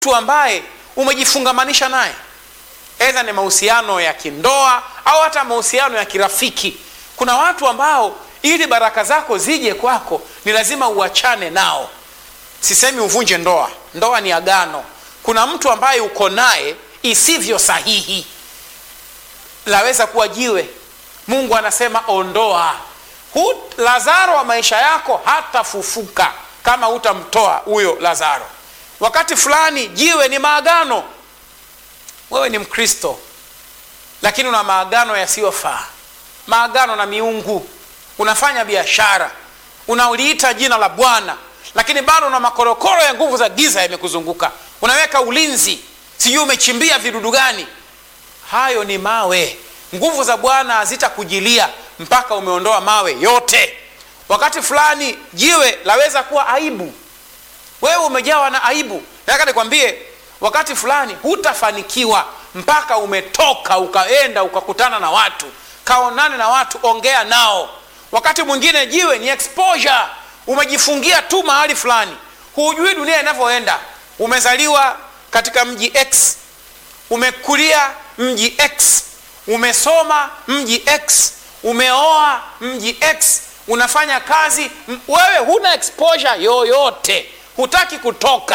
mtu ambaye umejifungamanisha naye edha ni mahusiano ya kindoa au hata mahusiano ya kirafiki kuna watu ambao ili baraka zako zije kwako ni lazima uachane nao sisemi uvunje ndoa ndoa ni agano kuna mtu ambaye uko naye isivyo sahihi laweza kuwa jiwe mungu anasema ondoa Hu, lazaro wa maisha yako hatafufuka kama hutamtoa huyo lazaro wakati fulani jiwe ni maagano wewe ni mkristo lakini una maagano yasiyofaa maagano na miungu unafanya biashara unauliita jina la bwana lakini bado una makorokoro ya nguvu za giza yamekuzunguka unaweka ulinzi sijui umechimbia vidudu gani hayo ni mawe nguvu za bwana hazitakujilia mpaka umeondoa mawe yote wakati fulani jiwe laweza kuwa aibu wewe umejawa na aibu nataka nikwambie wakati fulani hutafanikiwa mpaka umetoka ukaenda ukakutana na watu kaonane na watu ongea nao wakati mwingine jiwe ni exposure umejifungia tu mahali fulani hujui dunia inavyoenda umezaliwa katika mji x umekulia mji x umesoma mji x umeoa mji x unafanya kazi m- wewe huna exposure yoyote hutaki kutoka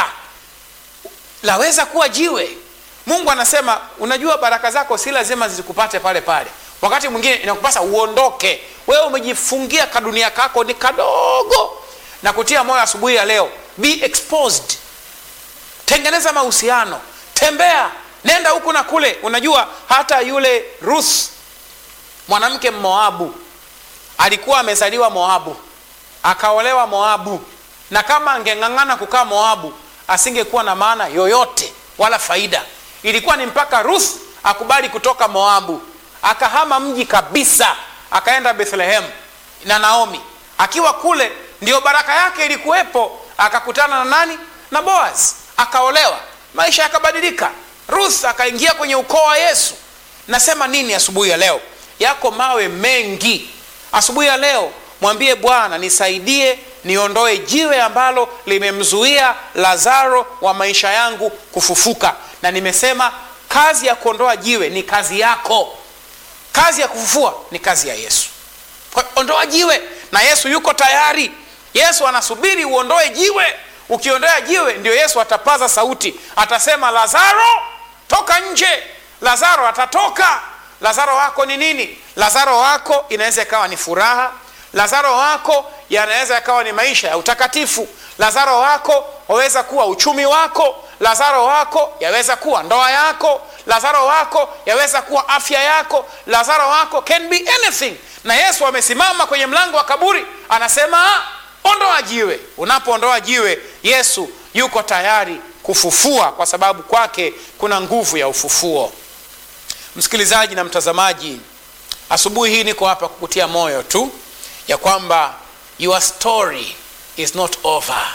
laweza kuwa jiwe mungu anasema unajua baraka zako si lazima zikupate pale pale wakati mwingine inakupasa uondoke wewe umejifungia kadunia kako ni kadogo na kutia moyo asubuhi ya leo be exposed tengeneza mahusiano tembea nenda huku na kule unajua hata yule ruth mwanamke mmoabu alikuwa amezaliwa moabu akaolewa moabu na kama angeng'ang'ana kukaa moabu asingekuwa na maana yoyote wala faida ilikuwa ni mpaka ruth akubali kutoka moabu akahama mji kabisa akaenda bethlehem na naomi akiwa kule ndio baraka yake ilikuwepo akakutana na nani na boaz akaolewa maisha yakabadilika ruth akaingia kwenye ukoo wa yesu nasema nini asubuhi ya leo yako mawe mengi asubuhi ya leo mwambie bwana nisaidie niondoe jiwe ambalo limemzuia lazaro wa maisha yangu kufufuka na nimesema kazi ya kuondoa jiwe ni kazi yako kazi ya kufufua ni kazi ya yesu Kwa- ondoa jiwe na yesu yuko tayari yesu anasubiri uondoe jiwe ukiondoa jiwe ndio yesu atapaza sauti atasema lazaro toka nje lazaro atatoka lazaro wako ni nini lazaro wako inaweza ikawa ni furaha lazaro wako yanaweza yakawa ni maisha ya utakatifu lazaro wako waweza kuwa uchumi wako lazaro wako yaweza kuwa ndoa yako lazaro wako yaweza kuwa afya yako lazaro wako can be anything na yesu amesimama kwenye mlango wa kaburi anasema "Ah, ondoa jiwe unapoondoa jiwe yesu yuko tayari kufufua kwa sababu kwake kuna nguvu ya ufufuo msikilizaji na mtazamaji asubuhi hii niko hapa kukutia moyo tu ya kwamba your story is not over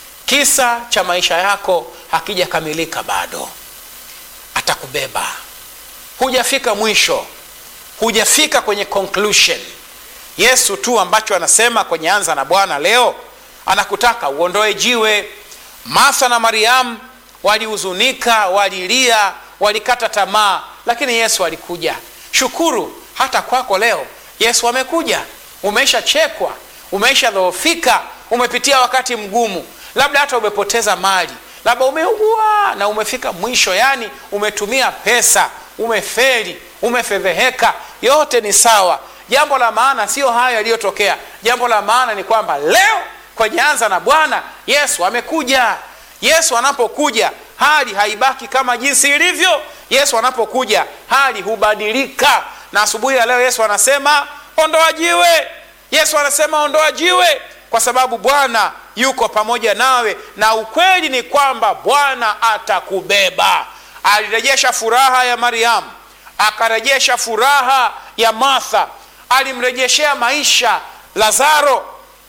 kisa cha maisha yako hakijakamilika bado atakubeba hujafika mwisho hujafika kwenye conclusion yesu tu ambacho anasema kwenye anza na bwana leo anakutaka uondoe jiwe martha na mariamu walihuzunika walilia walikata tamaa lakini yesu alikuja shukuru hata kwako leo yesu amekuja umeshachekwa umeshadhoofika umepitia wakati mgumu labda hata umepoteza mali labda umeugua na umefika mwisho yani umetumia pesa umeferi umefedheheka yote ni sawa jambo la maana sio hayo yaliyotokea jambo la maana ni kwamba leo kwenye anza na bwana yesu amekuja yesu anapokuja hali haibaki kama jinsi ilivyo yesu anapokuja hali hubadilika na asubuhi ya leo yesu anasema ondoa jiwe yesu anasema ondoa jiwe kwa sababu bwana yuko pamoja nawe na ukweli ni kwamba bwana atakubeba alirejesha furaha ya mariamu akarejesha furaha ya martha alimrejeshea maisha lazaro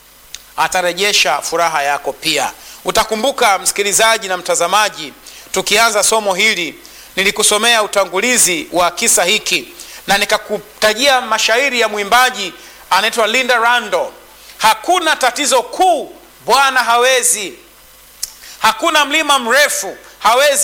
atarejesha furaha yako pia utakumbuka msikilizaji na mtazamaji tukianza somo hili nilikusomea utangulizi wa kisa hiki na nikakutajia mashairi ya mwimbaji anaitwa linda rando hakuna tatizo kuu bwana hawezi hakuna mlima mrefu hawezi